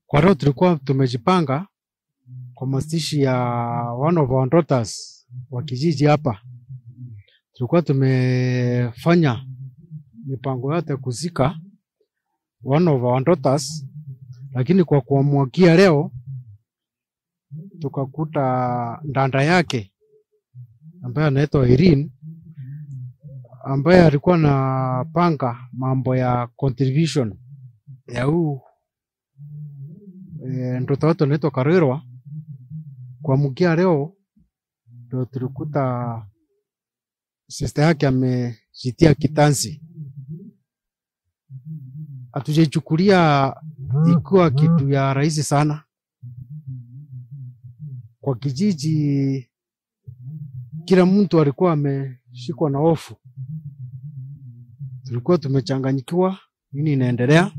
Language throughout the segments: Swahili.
Kwa leo tulikuwa tumejipanga kwa mazishi ya one of our daughters wa kijiji hapa. Tulikuwa tumefanya mipango yote kuzika one of our daughters, lakini kwa kuamwakia leo tukakuta ndanda yake ambaye anaitwa Irene ambaye alikuwa na panga mambo ya contribution ya huu e, mtoto wetu anaitwa Karwirwa. Kuamkia leo ndo tulikuta sister yake amejitia kitanzi. Hatujaichukulia ikiwa kitu ya rahisi sana kwa kijiji. Kila mtu alikuwa ameshikwa na hofu, tulikuwa tumechanganyikiwa nini inaendelea,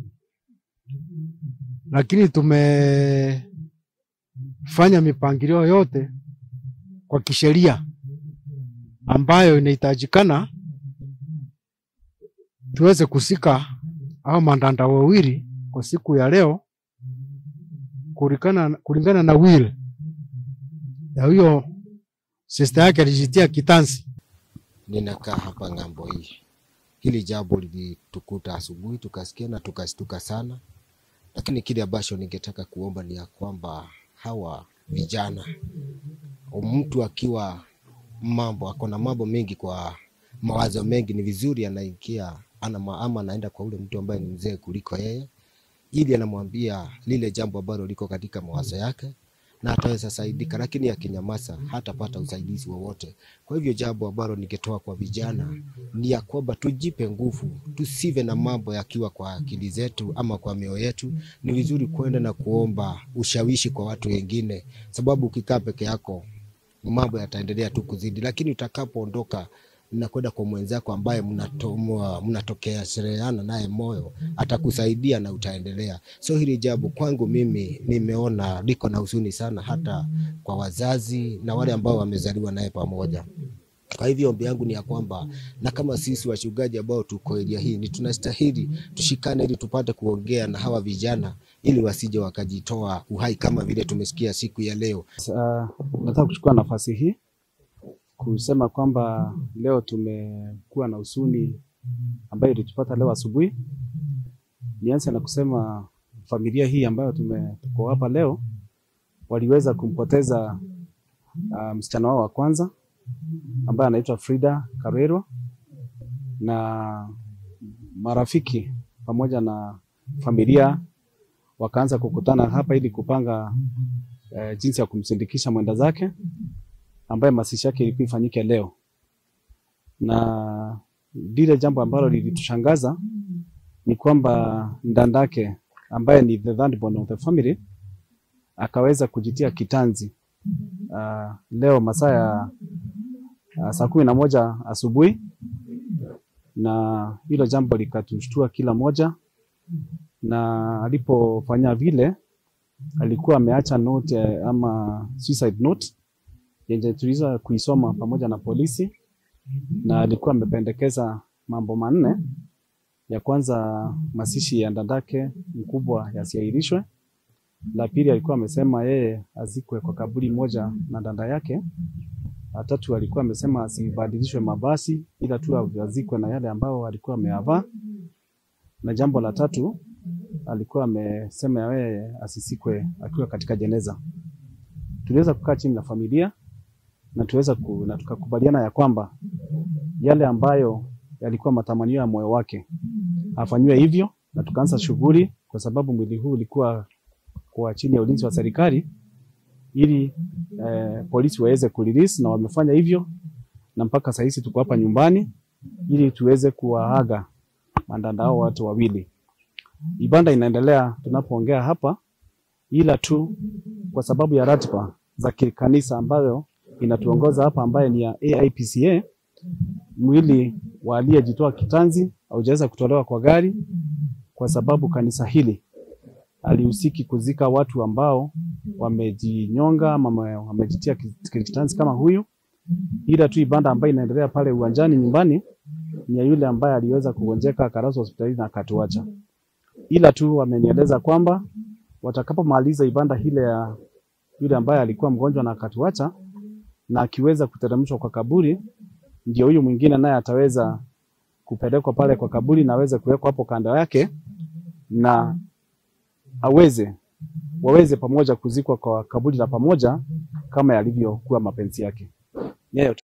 lakini tumefanya mipangilio yote kwa kisheria ambayo inahitajikana tuweze kusika au mandanda wawili kwa siku ya leo kulingana, kulingana na will ya huyo sister yake alijitia kitanzi. Ninakaa hapa ng'ambo hii. Hili jambo lilitukuta asubuhi, tukasikia na tukashtuka sana, lakini kile ambacho ningetaka kuomba ni ya kwamba hawa vijana, mtu akiwa mambo ako na mambo mengi kwa mawazo mengi, ni vizuri anaingia ana ama anaenda kwa ule mtu ambaye ni mzee kuliko yeye, ili anamwambia lile jambo ambalo liko katika mawazo yake na ataweza saidika, lakini akinyamaza hatapata usaidizi wowote. Kwa hivyo jambo ambalo ningetoa kwa vijana ni ya kwamba tujipe nguvu, tusive na mambo yakiwa kwa akili zetu ama kwa mioyo yetu. Ni vizuri kwenda na kuomba ushawishi kwa watu wengine, sababu ukikaa peke yako mambo yataendelea tu kuzidi, lakini utakapoondoka na kwenda kwa mwenzako ambaye mnatokea shereheana naye moyo, atakusaidia na utaendelea. So hili jambo kwangu mimi nimeona liko na huzuni sana, hata kwa wazazi na wale ambao wamezaliwa naye pamoja. Kwa hivyo ombi yangu ni ya kwamba na kama sisi wachungaji ambao tuko eria hii ni tunastahili tushikane, ili tupate kuongea na hawa vijana, ili wasije wakajitoa uhai kama vile tumesikia siku ya leo. Uh, nataka kuchukua nafasi hii kusema kwamba leo tumekuwa na huzuni ambayo ilitupata leo asubuhi. Nianze na kusema familia hii ambayo tume tuko hapa leo waliweza kumpoteza uh, msichana wao wa kwanza ambaye anaitwa Frida Karwerwa na marafiki pamoja na familia wakaanza kukutana hapa ili kupanga uh, jinsi ya kumsindikisha mwenda zake ambaye mazishi yake ilikuwa ifanyike leo, na lile jambo ambalo lilitushangaza ni kwamba ndandake ambaye ni the third born of the family akaweza kujitia kitanzi uh, leo masaa ya uh, saa kumi na moja asubuhi, na hilo jambo likatushtua kila moja, na alipofanya vile alikuwa ameacha note ama suicide note yenye tuliweza kuisoma pamoja na polisi, na alikuwa amependekeza mambo manne. Ya kwanza mazishi ya ndandake mkubwa yasiahirishwe. La pili alikuwa amesema yeye azikwe kwa kaburi moja na danda yake. La tatu alikuwa amesema asibadilishwe mavazi, ila tu azikwe na yale ambao alikuwa ameyavaa. Na jambo la tatu alikuwa amesema yeye asisikwe akiwa katika jeneza. Tuliweza kukaa chini na familia na tuweza ku, na tukakubaliana ya kwamba yale ambayo yalikuwa matamanio ya moyo wake afanywe hivyo, na tukaanza shughuli, kwa sababu mwili huu ulikuwa kwa chini ya ulinzi wa serikali, ili eh, polisi waweze kurelease, na wamefanya hivyo, na mpaka saa hizi tuko hapa nyumbani ili tuweze kuwaaga mandanda hao watu wawili. Ibada inaendelea tunapoongea hapa, ila tu kwa sababu ya ratiba za kikanisa ambayo inatuongoza hapa ambaye ni ya AIPCA, mwili wa aliyejitoa kitanzi haujaweza kutolewa kwa gari, kwa sababu kanisa hili alihusiki kuzika watu ambao wamejinyonga ama wamejitia kitanzi kama huyu, ila tu ibada ambayo inaendelea pale uwanjani nyumbani ni ya yule ambaye aliweza kugonjeka akaraswa hospitalini na akatuacha. Ila tu wamenieleza kwamba watakapomaliza ibada ile ya yule ambaye alikuwa mgonjwa na akatuacha, na akiweza kuteremshwa kwa kaburi, ndio huyu mwingine naye ataweza kupelekwa pale kwa kaburi na aweze kuwekwa hapo kando yake na aweze waweze pamoja kuzikwa kwa kaburi la pamoja kama yalivyokuwa mapenzi yake. Yeye